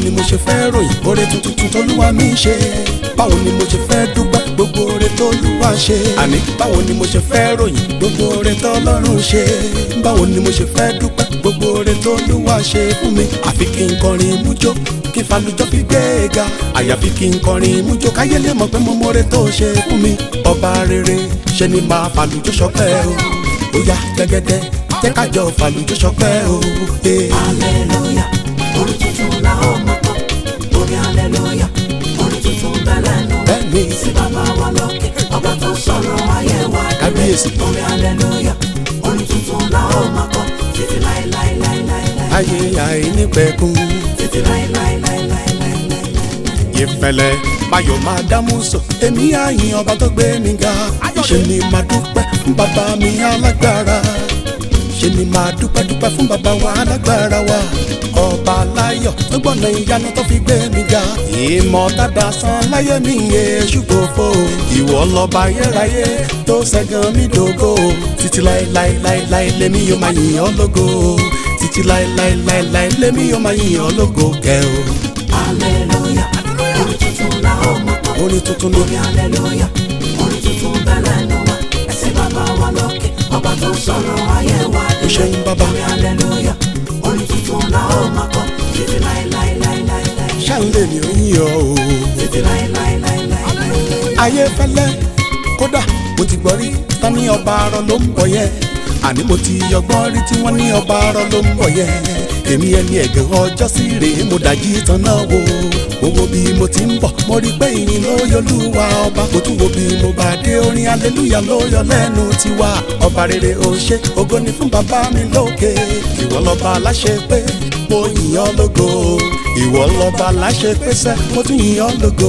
ni mo ṣe fẹ́ ròyìn oore tuntun tólúwa mi ṣe báwo ni mo ṣe fẹ́ dúpẹ́ gbogbo oore tólúwa ṣe àní báwo ni mo ṣe fẹ́ ròyìn gbogbo oore tọ́lọ́run ṣe báwo ni mo ṣe fẹ́ dúpẹ́ gbogbo oore tólúwa ṣe fún mi àfi kí n kọrin mújó kí n falujọ́ fi gbé e ga àyàfi kí n kọrin mújó káyé lè mọ̀ pé mo mọ̀re tó ṣe fún mi ọba rere ṣe ni máa falujọ́ ṣọpẹ́ o ó yá gẹ́gẹ́dẹ́ jẹ́ kájọ falujọ́ ṣọpẹ́ o. eh. Hallelujah, orin tuntun la ó máa kọ. Orin hallelujah, orin tuntun bẹ̀rẹ̀ nù. Bẹ́ẹ̀ni. Sí bàbá wa lókè, ọba tó sọ̀rọ̀ ayé wa. Kábíyèsí. Orin hallelujah, orin tuntun la ó máa kọ. Títí láéláéláéláé. ayé àìnípẹ̀kun Títí láéláéláéláéláé. ìfẹ̀lẹ̀ bayọ̀ máa dámú sọ èmi àyìn ọba tó gbé mi ga ṣe ni máa dúpẹ́ fún bàbá mi alágbára ṣe ni máa dúpẹ́ dúpẹ́ fún bàbá wa alágbára wa ọba láyọ̀ tó gbọ́nà ìyanu tó fi gbé mi ga ìmọ̀ dáadáa san láyé mi èṣù gbòfo ìwọ lọ́ba ayérayé tó ṣẹ́gun mi dògo títí láéláéláéláé lèmi yóò máa yìn ọ́ lógo títí láéláéláéláé lèmi yóò máa yìn ọ́ lógo kẹ́ o Hallelujah, orin tuntun la ó máa kọ. orin tuntun ni Orin hallelujah, orin tuntun bẹ̀rẹ̀ nù wá. Ẹ̀sìn bàbá wa lókè, ọba tó sọ̀rọ̀ ayé wa. ó ṣeun bàbá Orin hallelujah, orin tuntun la ó máa kọ. Títí láéláéláéláé. ṣáńlẹ̀ ni ó yìn ọ́ o. Títí láéláéláéláé. ayé fẹ́lẹ́ kódà mo ti gbọ́ rí tán ní ọba arọ ló ń bọ̀ yẹn àní mo ti yọgbọ́n rí tí wọ́n ní ọba arọ ló ń bọ̀ yẹn èmi ẹni ẹ̀gàn ọjọ́ sí rèé mo dàjí tán náà wo mo wo bí mo ti ń bọ̀ mo rí pé ìyìn ló yọ lúwa ọba mo tún wo bí mo bá dé orin aleluya ló yọ lẹ́nu tiwa ọba rere ó ṣe ògo ni fún bàbá mi lókè ìwọ lọ́ba aláṣẹ pé mo yìn ọ́ lógo ìwọ lọ́ba aláṣẹ pé sẹ́ mo tún yìn ọ́ lógo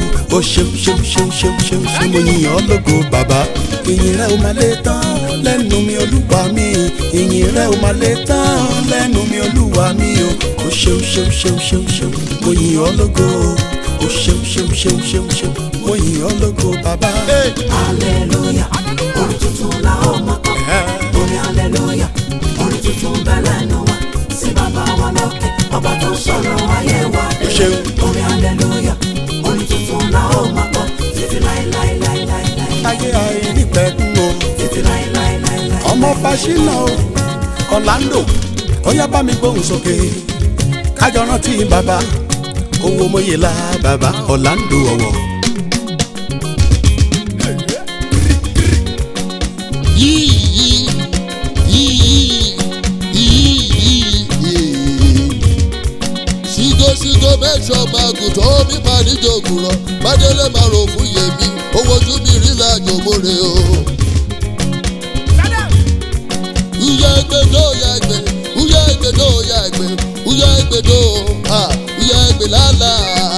ó ṣeun ṣeun ṣeun ṣeun ṣeun ṣeun mo yìn ọ́ lógo bàbá ìyìn rẹ ò máa lè tán lẹ́nu mi olúwa mi ìyìn rẹ ò máa lè tán lẹ́nu mi olúwa mi o ó ṣeun ṣeun ṣeun ṣeun ṣeun mo yìn ọ́ lógo ó ṣeun ṣeun ṣeun ṣeun ṣeun mo yìn ọ́ lógo bàbá. Hallelujah, orin tuntun la ó máa kọ. Orin hallelujah, orin tuntun bẹ̀rẹ̀ nù wá. Sí bàbá wa lókè, ọba tó sọ̀rọ̀ ayé wa. Ó ṣeun. Orin hallelujah, orin tuntun la ó máa kọ. Títí láéláéláéláé. ayé ayé nípẹ̀kun o Títí láéláéláéláé. ọmọ fásinà o Orlando ó yá bá mi gbóhùn sókè kájọ rántí bàbá owó mọ́yẹ́lá bàbá Orlando ọ̀wọ̀. Sigo mẹ́sọ̀ máa gùn tó mi máa níjọ ògùrọ̀. Bádélé máa rò fún yèmí, owó ojú mi rí láàjò mórè o. Uya egbe do ya egbe, uya egbe do ya egbe, uya egbe do, ha, uya egbe lala.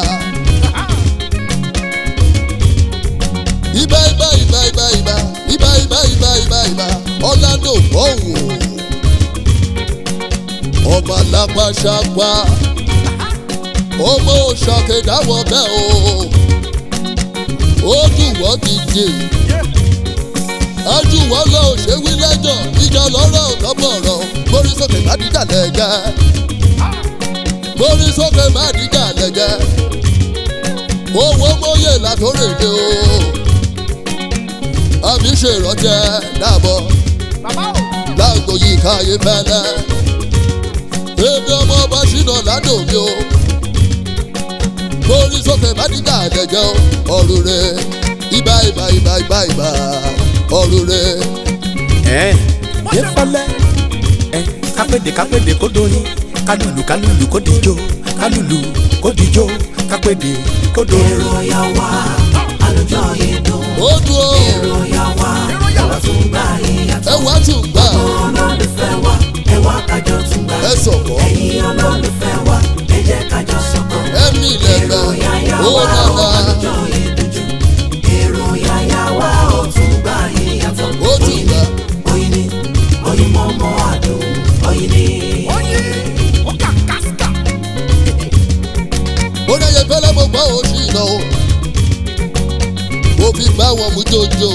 Ibà ibà ibà ibà ibà, ibà ibà ibà ibà ibà, Orlando bọ̀wọ̀. Ọmọ alápá ṣapá ọmọ òṣàkè dáwọ bẹ́ẹ̀ o ó dùn wọ́n gidi ájú wọn lọ ṣe wí lẹ́jọ́ ìjà lọ́rọ̀ lọ́bọ̀rọ̀ mórí sókè má dìjà lẹ́gẹ́ mórí sókè má dìjà lẹ́gẹ́ owó mọ́yè látòrèdè o àmì ṣèrànjẹ dàbọ̀ lágbo yìí káyé fẹ́lẹ́ èmi ọmọ ọba ṣìnà ládò mi o mórí sókè má dìgbà àjẹjẹ ọrùn rẹ ibà ibà ibà ibà ibà ọrùn rẹ. ẹ yé fẹlẹ ẹ kápẹ́dé kápẹ́dé kó doyin kálùlù kálùlù kó dijó kálùlù kó dijó kápẹ́dé kó doyin. Èrò ya wá, àlùjọ yìí dùn. ó dùn ó Èrò ya wá, ẹwà tún gbà ìyàtọ̀. ẹ wá tún gbà olólùfẹ́ wa ẹ wá kájọ tún gbà. ẹ sọ̀kọ́ ẹ̀yin olólùfẹ́ wa ẹ jẹ́ kájọ sọ̀kọ̀. ẹ̀mí èrò lẹ́gbẹ̀ẹ́ yáyá ó wa ó nàdá àlùjọ ìdújú. èrò yáyá wa ó tún gbà ìyàtọ̀. Ó tún Oyin gbà. ni, oyin ni oyin mọ́mọ́ àdùn oyin ni. ó lẹ́yẹ fẹ́lẹ́ mo gbọ́ òṣì iná o mo fi bá wọn mú jòjò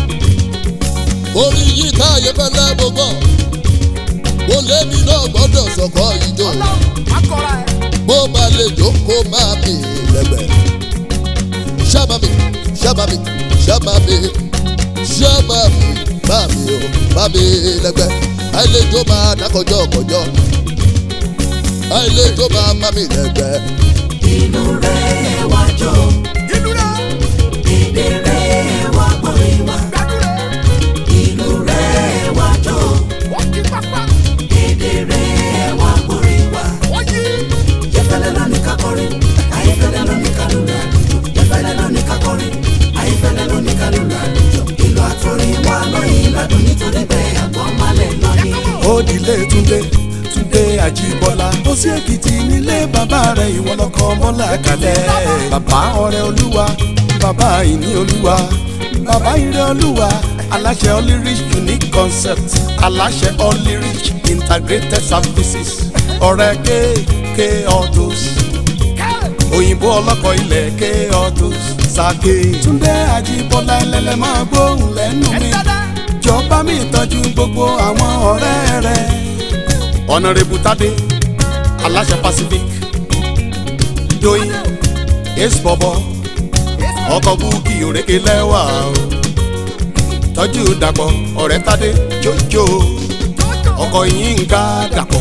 orin yìí káyé fẹ́lẹ́ mo gbọ́ mo lémi náà gbọ́dọ̀ sọ̀kọ́ ìjọ bó bá lè jókòó máa mi lẹ́gbẹ̀ẹ́. sábà mi sábà mi sábà mi sábà mi bá mi o bá mi lẹ́gbẹ̀ẹ́. àìlejò máa dákọjọ́ kọjọ́ àìlejò máa bá mi lẹ́gbẹ̀ẹ́. inú rẹ̀ wá jó ìlú rẹ̀ èdè rẹ̀ wá gbọ́rin wá gbàdúrà inú rẹ̀ wá jó wọ́n kí pápá èdè rẹ̀ wá gbọ́rin wá. wọ́n yí. Yẹ́fẹ́lẹ́ ló ní ká kọrin, ayẹ́fẹ́lẹ́ ló ní ká lùlù àlùjọ. Yẹ́fẹ́lẹ́ ló ní ká kọrin, ayẹ́fẹ́lẹ́ ló ní ká lùlù àlùjọ. Ìlú àtúrin wa lóyìn ládùn nítorí bẹ́ẹ̀ àgbọ̀n malẹ̀ lọ́yìn. ó dilé túndé túndé àjíbọ́lá ó sí èkìtì nílé bàbá rẹ̀ ìwọ lọkọ mọ́lá kalẹ̀ bàbá ọrẹ olúwa bàbá ìní olúwa bàbá ire olúwa aláṣẹ olyrich unique concept aláṣẹ olyrich integrated services ọ̀rẹ́ kéèké autos òyìnbó ọlọ́kọ̀ ilẹ̀ ké autos sake túndé àjíbọ́lá ẹlẹ́lẹ́ máa gbóhùn lẹ́nu mi jọba mi tọ́jú gbogbo àwọn ọ̀rẹ́ rẹ̀. ọ̀nàrẹ́bù tádé aláṣẹ pacific doyin ace bọ̀bọ̀ ọkọ̀ búkì òrékè lẹ́wà o tọ́jú dàpọ̀ ọ̀rẹ́ tádé jójó ọkọ̀ yínká dàpọ̀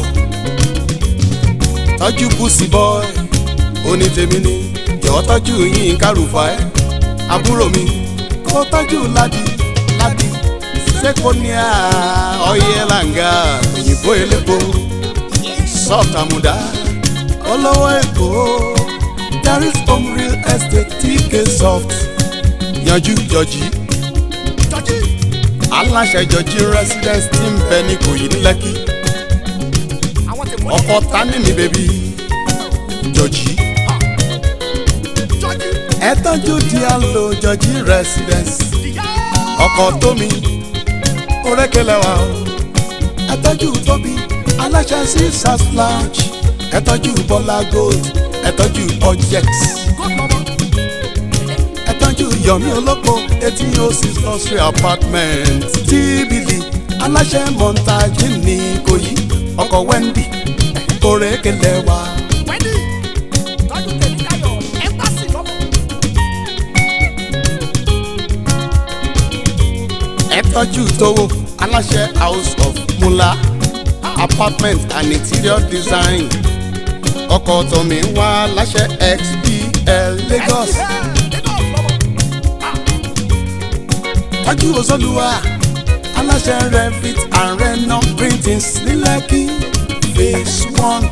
tọ́jú bùsì bọ́ẹ̀ onítèmi ni jọ̀ọ́ tọ́jú yínká rúfà ẹ́ àbúrò mi kó tọ́jú ládì ládì sekonia ọyẹlanga òyìnbó elépo soft amuda olówó èkó daris home real estate tk soft yanjú jọjí aláṣẹ jọjí residence tí ń bẹ ní kòyí ní lẹ́kì ọkọ tani mi bèbí jọjí ẹ tọ́jú díàlò jọjí residence ọkọ tómi orékelẹ̀ wa o. ẹ tọ́jú tóbi aláṣẹ sisters lounge ẹ tọ́jú bọ́lá gold ẹ tọ́jú object ẹ tọ́jú yomi olóko eighteen oh six nursery apartment tíbìlì aláṣẹ montage ní ìkòyí ọkọ̀ wendy orékelẹ̀ wa. ẹ tọ́jú tówó aláṣẹ house of mula apartment and interior design ọkọ̀ tọ̀mí wá láṣẹ xpl lagos tọ́jú òṣòlùwà aláṣẹ revit and reno printings ní lẹ́kì phase one.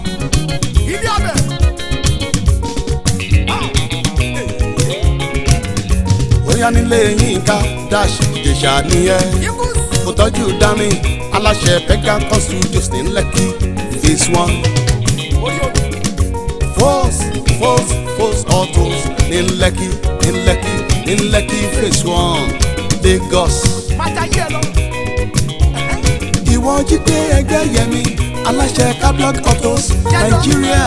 bóyá nílé yínká dash ìjẹ̀ṣà nìyẹn mo tọ́jú dání aláṣẹ pegasus studios ní lẹ́kì phase one. Force, force, force autos ní lẹ́kì ní lẹ́kì ní lẹ́kì phase one Lagos. Ìwọ jíde ẹgbẹ́ yẹmi aláṣẹ cablog autos Nàìjíríà.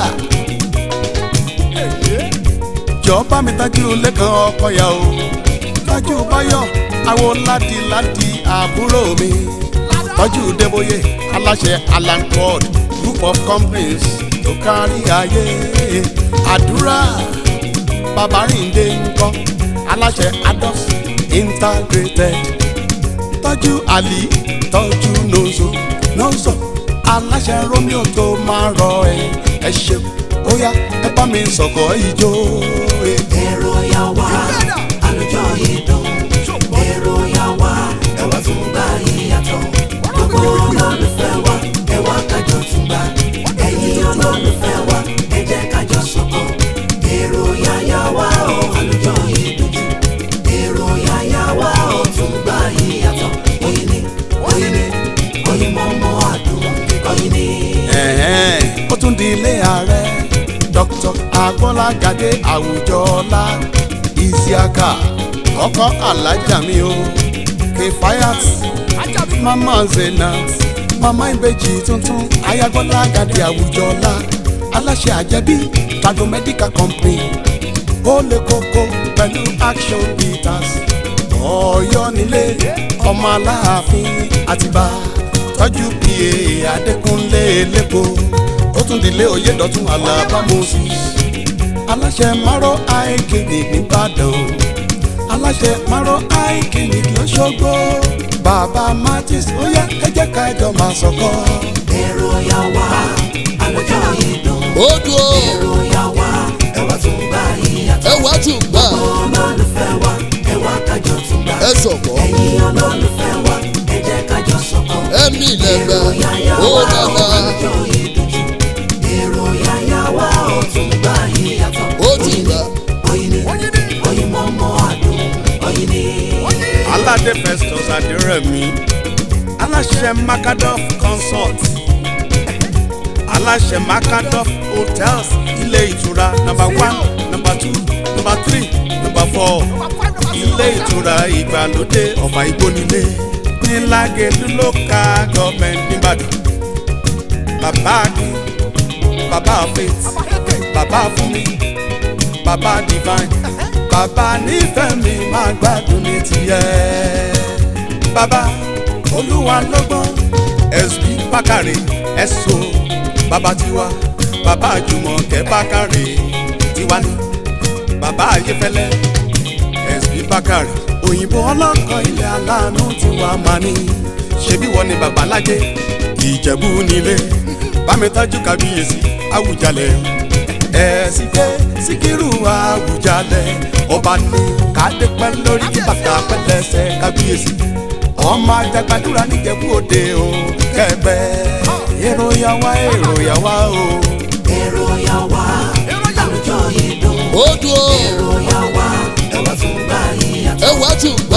Jọ bá mi tájú lẹ́kàn ọkọ yà o. Tájú báyọ̀ àwọn ládìládì àbúrò mi. Tọ́jú Débóyè aláṣẹ Alan Ford group of companies tó kárí ayé. Àdúrà Babarinde ńkọ́ aláṣẹ Ados integrated. Tọ́jú Ali tọ́jú Nozo Nozo aláṣẹ Romeo tó máa rọ ẹ ẹ ṣeun ó yá ẹ bá mi sọ̀kọ̀ ìjó. eh. èrò yà wá àlùjọ yìí dùn èrò yà wá ẹwà tún gbà yìí yàtọ̀ gbogbo olólùfẹ́ wa ẹwà kájọ tún gbà ẹ̀yin olólùfẹ́ wa ẹ jẹ́ kájọ sọ̀kọ̀ èrò yà yà wá o àlùjọ yìí dùn jù èrò yà yà wá o tún gbà yìí yàtọ̀ oyin ni oyin ni oyin mọ́ mọ́ àdùn oyin ni. Ẹ̀hẹ́n, ó tún di ilé ààrẹ dr agbọ́lágadé àwùjọọlá isiaka ọkọ alájà mi o kefayat mama zenat mama ìbejì tuntun ayagbọ́lágadé àwùjọọlá aláṣẹ àjẹbí tago medical company ó lè kókó pẹ̀lú action bitters ọ̀yọ́ nílé ọmọ aláàfin àtibá tọ́jú pa adékúnlé lẹ́kọ̀ọ́ ó tún dilé oyè dọ̀tún Àlàbá Moses aláṣẹ márọ̀ eye clinic nìbàdàn aláṣẹ márọ̀ eye clinic lọ́ṣọ́gbó bàbá Martins ó yá ẹ jẹ́ ká jọ máa sọ̀kọ́. èrò ya wá àlùjọ yìí dùn. ó dùn ó èrò ya wá ẹ wá tún gbà ìyàtọ̀. ẹ wá tún gbà olólùfẹ́ wa ẹ wá kájọ tún gbà. ẹ sọ̀kọ́ ẹ̀yin olólùfẹ́ wa ẹ jẹ́ kájọ sọ̀kọ́. ẹ̀mí lẹ́gbẹ̀ èrò yáyá ó wa dàda àlùjọ yìí dùn jù. èrò yáyá wa ó tún gbà ìyàtọ̀. ó tún gbà oyin ni oyin mọ́ mọ́ àdùn oyin ni. aládé festus adérẹ̀mí aláṣẹ macadoff consult aláṣẹ macadoff hotels ilé ìtura number one number two number three number four ilé ìtura ìgbàlódé ọ̀fà ìgbónilé ní lágẹ̀lú local government nìbàdàn bàbá akin bàbá faith bàbá fúnmi bàbá divine bàbá nífẹ̀ẹ́ mi máa gbádùn ní tiẹ̀. bàbá olúwa lọ́gbọ́n ẹ̀sùn bákàrẹ̀ ẹ̀sọ́ bàbá tiwa bàbá jùmọ̀kẹ́ bákàrẹ̀ tiwa ni bàbá ayéfẹ́lẹ́ ẹ̀sùn bákàrẹ̀ òyìnbó ọlọ́kọ̀ ilẹ̀ aláàánú tiwa máa ní ṣebí wọ́n ní bàbá lájẹ́ ìjẹ̀bú nílé bámi tájú kábíyèsí àwùjalẹ̀ ẹ̀sìn jẹ́ síkírù àwùjalẹ̀ ọba ní kádé pẹ́ lórí kí bàtà pẹ́ lẹ́sẹ̀ kábíyèsí ọmọ àjàgbàdúrà níjẹ̀bú òde o kẹgbẹ́ èrò yà wá èrò yà wá o. èrò ya wá àlùjọ yìí dùn. ó dùn ó èrò ya wá ẹ wá tún gbà ìyàtọ̀. ẹ wá tún gbà